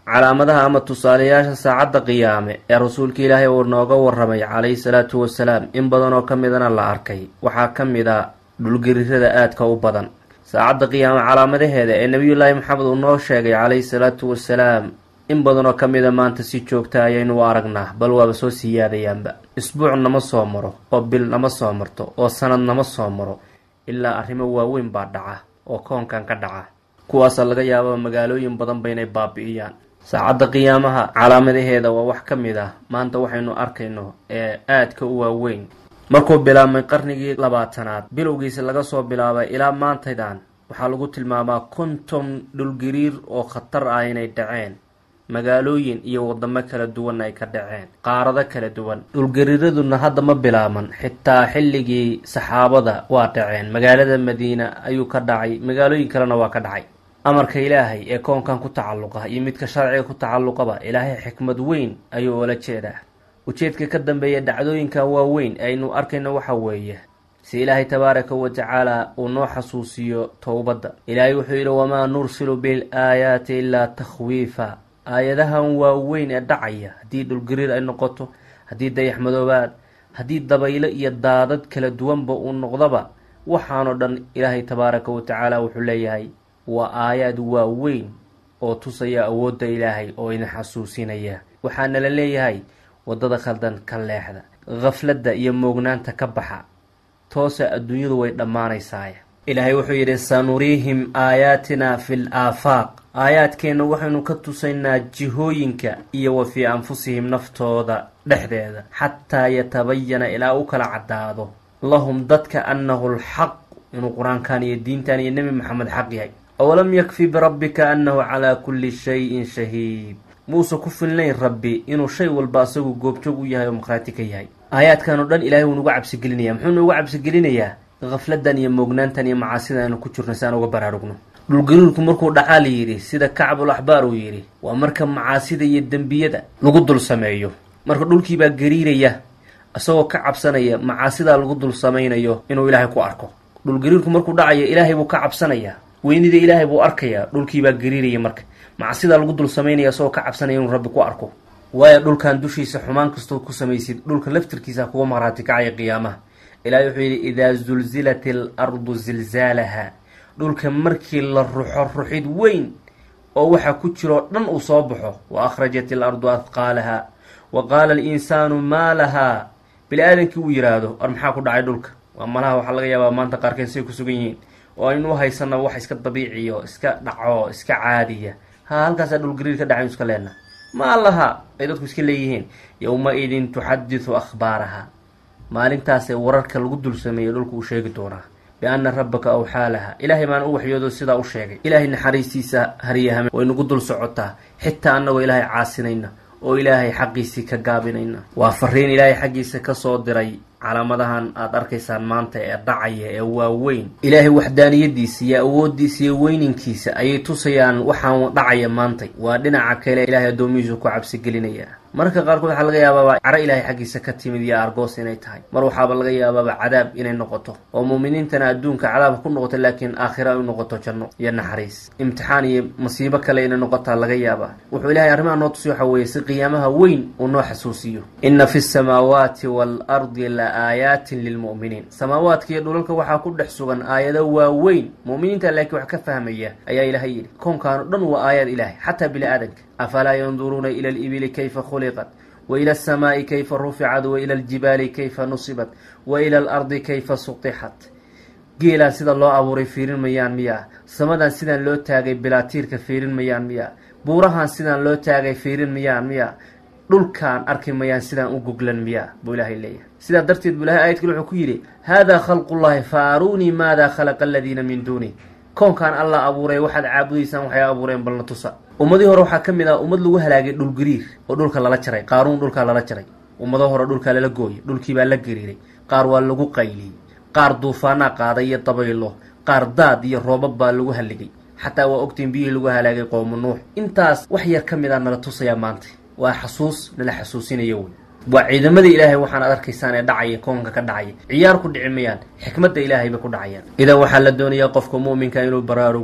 calaamadaha ama tusaalayaasha saacadda qiyaame ee rasuulka ilaahay uu nooga waramay calayhi salaatu wasalaam in badan oo ka midana la arkay waxaa ka mid a dhulgerirada aadka u badan saacadda qiyaame calaamadaheeda ee nebiyullaahi maxamed uu noo sheegay calayhi salaatu wasalaam in badan oo ka mida maanta si joogta ayaynu u aragnaa bal waaba soo siyaadayaanba isbuuc nama soo maro oo bil nama soo marto oo sanad nama soo maro ilaa arrimo waaweyn baa dhaca oo koonkan ka dhaca kuwaasa laga yaabaa magaalooyin badanba inay baabi'iyaan saacadda qiyaamaha calaamadaheeda waa wax ka mid ah maanta waxaynu arkayno ee aadka u waaweyn markuu bilaabmay qarnigii labaatanaad bilowgiisa laga soo bilaabay ilaa maantaydan waxaa lagu tilmaamaa konton dhulgariir oo khatar ah inay dhaceen magaalooyin iyo wadamo kala duwan ay ka dhaceen qaarado kala duwan dhulgariiraduna hadda ma bilaaban xitaa xilligii saxaabada waa dhaceen magaalada madiina ayuu ka dhacay magaalooyin kalena waa ka dhacay amarka ilaahay ee koonkan ku tacalluqa iyo midka sharciga ku tacalluqaba ilaahay xikmad weyn ayuu oola jeedaa ujeedka ka dambeeya dhacdooyinkan waaweyn aynu arkayno waxa weeye si ilaahay tabaaraka wa tacaala uu noo xasuusiyo towbadda ilaahay wuxuu yidhi wamaa nursilu bil aayaati ilaa takhwiifa aayadahan waaweyn ee dhacaya haddii dhulgariir ay noqoto haddii dayax madoobaad haddii dabaylo iyo daadad kala duwanba uu noqdaba waxaanoo dhan ilaahay tabaaraka wa tacaala wuxuu leeyahay waa aayaad waaweyn oo tusaya awoodda ilaahay oo idin xasuusinaya waxaana la leeyahay waddada khaldan ka leexda khafladda iyo moognaanta ka baxa toosa adduunyadu way dhammaanaysaay ilaahay wuxuu yidhi sanuriihim aayaatina fi l aafaaq aayaadkeenna waxaynu ka tusaynaa jihooyinka iyo wa fii anfusihim naftooda dhexdeeda xataa yatabayana ilaa u kala caddaado lahum dadka annahu lxaq inuu qur-aankan iyo diintan iyo nebi maxamed xaq yahay awalam yakfi birabbika annahu calaa kulli shayin shahiid muuse ku filnayn rabbi inuu shay walba asagu goobjoog u yahay oo maqhraati ka yahay aayaadkan oo dhan ilahay wuu nugu cabsigelinaya muxuu nugu cabsigelinayaa khafladan iyo moognaantan iyo macaasida aynu ku jirno si aan uga baraarugno dhulgariirku markuu dhacaa la yidhi sida kacbul axbaar uu yidhi waa marka macaasida iyo dembiyada lagu dul sameeyo marka dhulkiibaa gariiraya isagoo ka cabsanaya macaasidaa lagu dul samaynayo inuu ilaahay ku arko dhulgariirku markuu dhacayo ilaahay buu ka cabsanayaa weynida ilaahay buu arkayaa dhulkiibaa gariiraya marka macsidaa lagu dul samaynaya isagoo ka cabsanaya inuu rabbi ku arko waayo dhulkan dushiisa xumaan kastoo ku samaysid dhulka laftirkiisa kuga maqhraati kacaya qiyaamaha ilaahay wuxuu yidhi idaa zulzilat il ardu zilzaalaha dhulka markii la ruxo ruxid weyn oo waxa ku jiroo dhan uu soo baxo wa akhrajat il ardu adqaalaha wa qaala alinsaanu maa lahaa bini aadankii uu yidhaahdo ar maxaa ku dhacay dhulka waa malaha waxaa laga yaabaa maanta qaarkeed say ku sugan yihiin oo aynu u haysanaba wax iska dabiiciyo iska dhaco iska caadiya ha halkaasaa dhulgariir ka dhacay iska leenaha maa laha ay dadku iska leeyihiin yowma-idin tuxadisu akhbaaraha maalintaasee wararka lagu dul sameeyey dhulku uu sheegi doonaa bianna rabbaka awxaa laha ilaahay baan u waxyoodo sidaa u sheegay ilaahay naxariistiisa haryahame way nagu dul socotaa xitaa annagoo ilaahay caasinayna oo ilaahay xaqiisii ka gaabinayna waa fariin ilaahay xaggiisa kasoo diray calaamadahan aada arkaysaan maanta ee dhacaya ee waaweyn ilaahay waxdaaniyadiisa iyo awoodiisa iyo weyninkiisa ayay tusayaan waxaan dhacaya maantay waa dhinaca kale ilaahay addoomihiisu ku cabsigelinaya mararka qaarkood waxaa laga yaabaaba caro ilaahay xaggiisa ka timid iyo argoos inay tahay mar waxaaba laga yaabaaba cadaab inay noqoto oo muuminiintana adduunka cadaabka ku noqoto laakiin aakhira ay u noqoto janno iyo naxariis imtixaan iyo masiibo kale inay noqotaa laga yaabaa wuxuu ilahay arrimaha noo tusi waxa weeye si qiyaamaha weyn uu noo xasuusiyo inna fi samaawaati waalardi la aayaatin lilmu'miniin samaawaadka iyo dhulalka waxaa ku dhex sugan aayado waaweyn mu'miniinta laakiin wax ka fahmaya ayaa ilaahay yidhi koonkaan o dhan waa aayaad ilaahay xataa bini aadanka afalaa yanduruuna ila alibili kayfa khuliqat wa ila alsamaa'i kayfa ruficat wa ila aljibaali kayfa nusibat wa ila alardi kayfa sutixat geelaan sida loo abuuray fiirin mayaan miyaa samadan sidaan loo taagay bilaatiirka fiirin mayaan miyaa buurahan sidaan loo taagay fiirin mayaan miyaa dhulkaan arki mayaan sidaan u goglan miyaa buu ilaahay leeyahay sidaa darteed buu ilahay ayad kale wuxuu ku yidhi haadaa khalqullahi fa aruunii maadaa khalaqa aladiina min duuni koonkaan allah abuuray waxaad caabudaysaan waxay abuureen balna tusa ummadii hore waxaa ka mid ah ummad lagu halaagay dhulgariir oo dhulka lala jaray qaaruun dhulkaa lala jaray ummado hore dhulkaa lala gooyay dhulkiibaa la gariiray qaar waa lagu qayliyey qaar duufaanaa qaaday iyo dabaylo qaar daad iyo roobab baa lagu halligay xataa waa ogtiin biyihii lagu halaagay qowmu nuux intaas wax yar ka mid a nala tusayaa maanta waa xasuus nala xasuusinayo wey waa ciidamada ilaahay waxaan ad arkaysaan ee dhacaya koonka ka dhacaya ciyaar ku dhici mayaan xikmadda ilaahay bay ku dhacayaan idan waxaa la doonayaa qofka mu'minka inuu baraarugo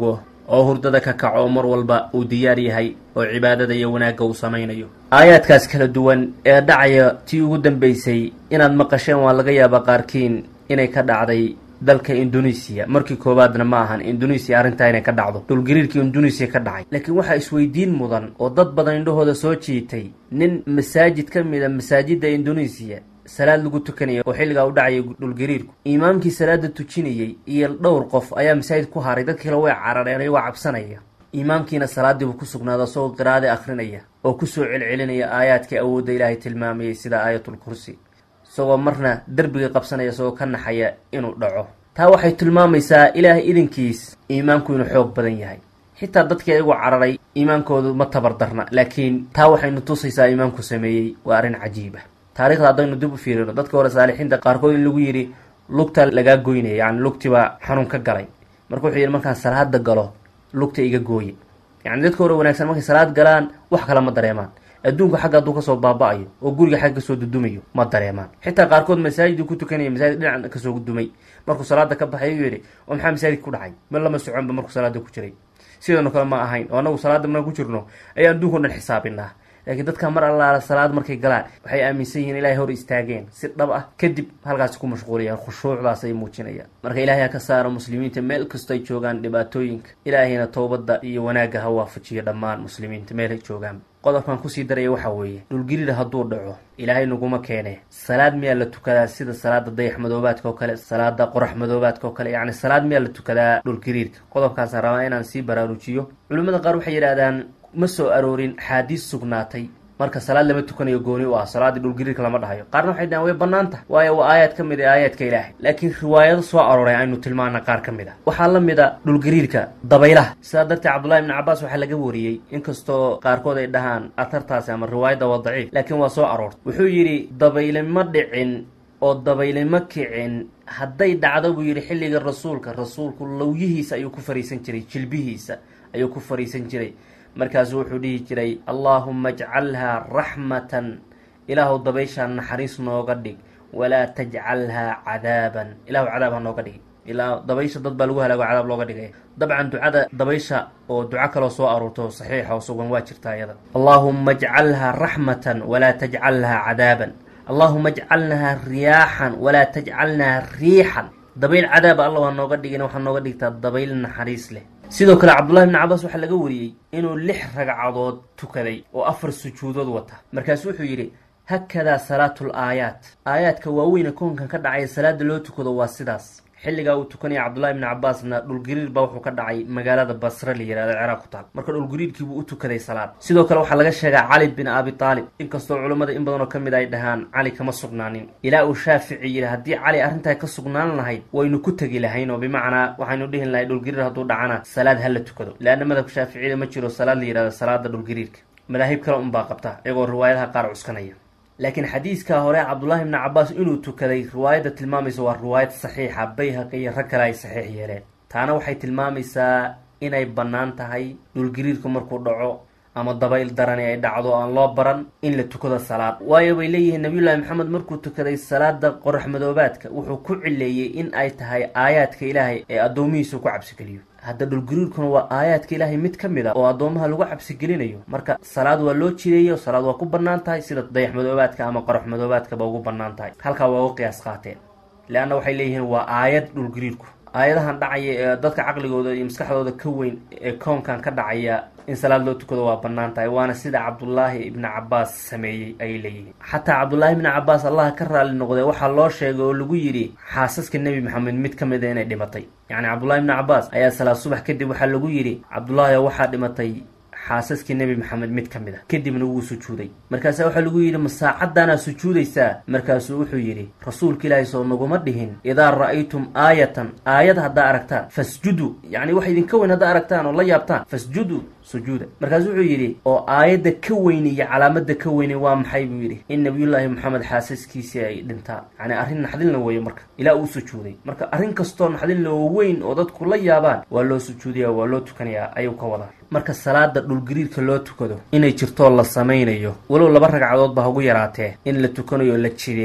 oo hurdada ka kaco oo mar walba uu diyaar yahay oo cibaadada iyo wanaagga uu samaynayo aayaadkaas kala duwan ee dhacaya tii ugu dambeysay inaad maqasheen waa laga yaabaa qaarkiin inay ka dhacday dalka indonesiya markii koowaadna ma ahan indonesiya arrintaa inay ka dhacdo dhulgariirkii indonesiya ka dhacay laakiin waxaa isweydiin mudan oo dad badan indhahooda soo jiitay nin masaajid ka mid a masaajidda indonesiya salaad lagu tukanaya oo xilligaa u dhacayay dhulgariirku imaamkii salaada tujinayey iyo dhowr qof ayaa masaajid ku haray dadkii kale way carareen ayagoo cabsanaya imaamkiina salaadiibuu ku sugnaada isagoo qiraade akhrinaya oo kusoo celcelinaya aayaadkii awoodda ilaahay tilmaamayay sida aayatul kursi isagoo marna derbiga qabsanaya isagoo ka naxaya inuu dhaco taa waxay tilmaamaysaa ilaahay idinkiis iimaanku inuu xoog badan yahay xitaa dadkii ayagoo cararay iimaankoodu ma tabardarna laakiin taa waxaynu tusaysaa iimaanku sameeyey waa arrin cajiiba taarikhda haddaynu dib u fiirino dadka hore saalixiinta qaarkood in lagu yidhi lugta lagaa goynaya yacni lugtibaa xanuun ka galay marka wuxuu yidhi markaan salaada galo lugta iga gooye yacni dadka hore wanaagsan markay salaad galaan wax kale ma dareemaan adduunka xagga hadduu kasoo baaba-ayo oo guriga xagga kasoo dudumayo ma dareemaan xitaa qaarkood masaajiduu ku tukanaya masaajid dhinac kasoo dumay markuu salaada ka baxay ayuu yidhi oo maxaa masaajid ku dhacay ma lama soconba markuu salaada ku jiray sidano kale ma ahayn oo anagu salaada markaan ku jirno ayaa adduunka o dhan xisaabinaa laakiin dadka mar allaala salaad markay galaan waxay aaminsan yihiin ilahay hor istaageen si dhab ah kadib halkaasi ku mashquulayaan khushuucdaas ay muujinayaan marka ilaahay ha ka saaro muslimiinta meel kasto ay joogaan dhibaatooyinka ilaahayna towbadda iyo wanaagga ha waafajiyo dhammaan muslimiinta meel ay joogaan qodobkan kusii daraya waxaa weeye dhulgirida hadduu dhaco ilaahay naguma keene salaad miyaa la tukadaa sida salaada dayax madoobaadka oo kale salaada qorax madoobaadka oo kale yacni salaad miyaa la tukadaa dhulgariirka qodobkaasaan rabaa inaan sii baraarujiyo culimmada qaar waxay yidhahdaan ma soo aroorin xaadiis sugnaatay marka salaad lama tukanayo gooni u ah salaadii dhulgariirka lama dhahayo qaarna waxay dhahaan way bannaan tahay waayo waa aayaad ka mid a aayaadka ilaahay laakiin riwaayado soo arooray aynu tilmaana qaar ka mid a waxaa la mid a dhulgariirka dabaylaha sidaa darteed cabdullahi ibni cabaas waxaa laga wariyey inkastoo qaarkood ay dhahaan atartaasi ama riwaayadda waa daciif laakiin waa soo aroortay wuxuu yidhi dabayle ma dhicin oo dabayle ma kicin hadday dhacdo buu yidhi xilliga rasuulka rasuulku lawyihiisa ayuu ku fariisan jiray jilbihiisa ayuu ku fariisan jiray markaasuu wuxuu dhihi jiray allaahuma ajcalhaa raxmatan ilaahu dabayshaa naxariis nooga dhig walaa tajcalhaa cadaaban ilahu cadaab ha nooga dhigi ilaa dabaysha dad baa lagu halaago cadaab looga dhigaya dabcan ducada dabaysha oo duco kaloo soo aruurto saxiixa oo sugan waa jirta iyada allaahuma ajcalhaa raxmatan walaa tajcalhaa cadaaban allaahuma ajcalnahaa riyaaxan walaa tajcalnaha riixan dabayl cadaaba allah ha nooga dhigin waxaa nooga dhigtaa dabayl naxariis leh sidoo kale cabdullahi bni cabaas waxaa laga wariyey inuu lix ragcadood tukaday oo afar sujuudood wata markaasu wuxuu yidhi hakadaa salaatul aayaat aayaadka waaweyne koonkan ka dhacaya salaada loo tukado waa sidaas xilligaa uu tukanaya cabdullahi bni cabaasna dhulgariir baa wuxuu ka dhacay magaalada basre la yihahdo ciraaq ku taal marka dhulgariirkiibuu u tukaday salaad sidoo kale waxaa laga sheegaa cali bin abi taalib inkastoo culummada in badan oo ka mid ay dhahaan cali kama sugnaanin ilaa uu shaafici yidhi haddii cali arrintaa ka sugnaan lahayd waynu ku tegi lahayn oo bimacnaa waxaynu dhihin lahay dhulgariir hadduu dhacana salaad ha la tukado leanna madhabka shaaficiyada ma jiro salaad la yihahdo salaada dhulgariirka madaahib kale unbaa qabta iyagoo riwaayadaha qaar cuskanaya laakiin xadiiskaa hore cabdullaahi bni cabaas inuu tukaday riwaayadda tilmaamaysa waa riwaayad saxiixa bayhaqi iyo rag kale ay saxiix yeeleen taana waxay tilmaamaysaa inay bannaan tahay dhulgariirku markuu dhaco ama dabayl darani ay dhacdo aan loo baran in la tukado salaad waayo bay leeyihiin nabiyullaahi maxamed markuu tukaday salaada qorax madoobaadka wuxuu ku cileeyey in ay tahay aayaadka ilaahay ee addoomihiisu ku cabsigeliyo hadda dhulgariirkuna waa aayaadka ilaahay mid ka mid a oo addoomaha lagu cabsigelinayo marka salaad waa loo jireeyo salaad waa ku bannaan tahay sida dayax madoobaadka ama qorax madoobaadkaba ugu bannaan tahay halkaa waa uga qiyaas qaateen leanna waxay leeyihiin waa aayad dhulgariirku aayadahan dhacaya ee dadka caqligooda iyo maskaxdooda ka weyn ee koonkan ka dhacaya in salaad loo tukado waa bannaan tahay waana sida cabdullaahi ibni cabaas sameeyey ayay leeyihiin xataa cabdullaahi ibni cabaas allah ka raali noqday waxaa loo sheegay oo lagu yidhi xaasaska nebi maxamed mid ka mid a inay dhimatay yacni cabdullahi ibni cabaas ayaa salaad subax kadib waxaa lagu yidhi cabdullaahi waxaa dhimatay xaasaskii nebi maxamed mid ka mid a kadibna wuu sujuuday markaasaa waxaa lagu yidhi ma saacaddaanaa sujuudaysaa markaasuu wuxuu yidhi rasuulka ilaahay soo naguma dhihin idaa ra'aytum aayatan aayad haddaa aragtaan fasjuduu yacni wax idinka weyn haddaa aragtaan oo la yaabtaan fasjuduu sujuuda markaasu wuxuu yidhi oo aayadda ka weyni iyo calaamadda ka weyni waa maxay buu yidhi in nabiyullaahi maxamed xaasaskiisii ay dhintaan yacni arrin naxdinla weeyo marka ilaa uu sujuuday marka arrin kastoo naxdinla oo weyn oo dadku la yaabaan waa loo sujuudayaa waa loo tukanayaa ayuu ka wadaa marka salaada dhulgariirka loo tukado inay jirtoo la samaynayo walow laba ragcadood ba hagu yaraatee in la tukanayo la jireeyey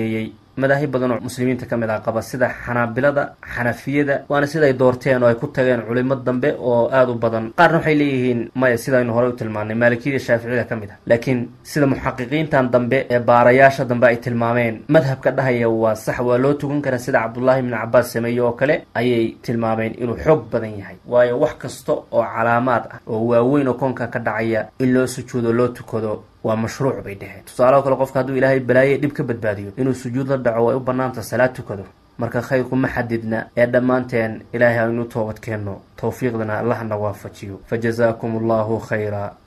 madaahib badan oo muslimiinta ka mid ah qaba sida xanaabilada xanafiyada waana siday doorteen oo ay ku tageen culimo dambe oo aada u badan qaarna waxay leeyihiin maya sidaynu horey u tilmaanay maalikiyada shaaficiyada ka mid ah laakiin sida muxaqiqiintan dambe ee baarayaasha dambe ay tilmaameen madhabka dhahaya waa sax waa loo tukan karaa sida cabdullaahi ibni cabaas sameeye oo kale ayay tilmaameen inuu xoog badan yahay waayo wax kasta oo calaamaad ah oo waaweyn oo koonka ka dhacaya in loo sujuudo loo tukado waa mashruuc bay dheheen tusaalaho kale qofka hadduu ilaahay balaaye dhib ka badbaadiyo inuu sujuud la dhaco way u bannaanta salaad tukado marka khayrku ma xadidna ee dhammaanteen ilaahay aynu toobad keenno towfiiqdana allahna waafajiyo fa jazaakum allahu khayra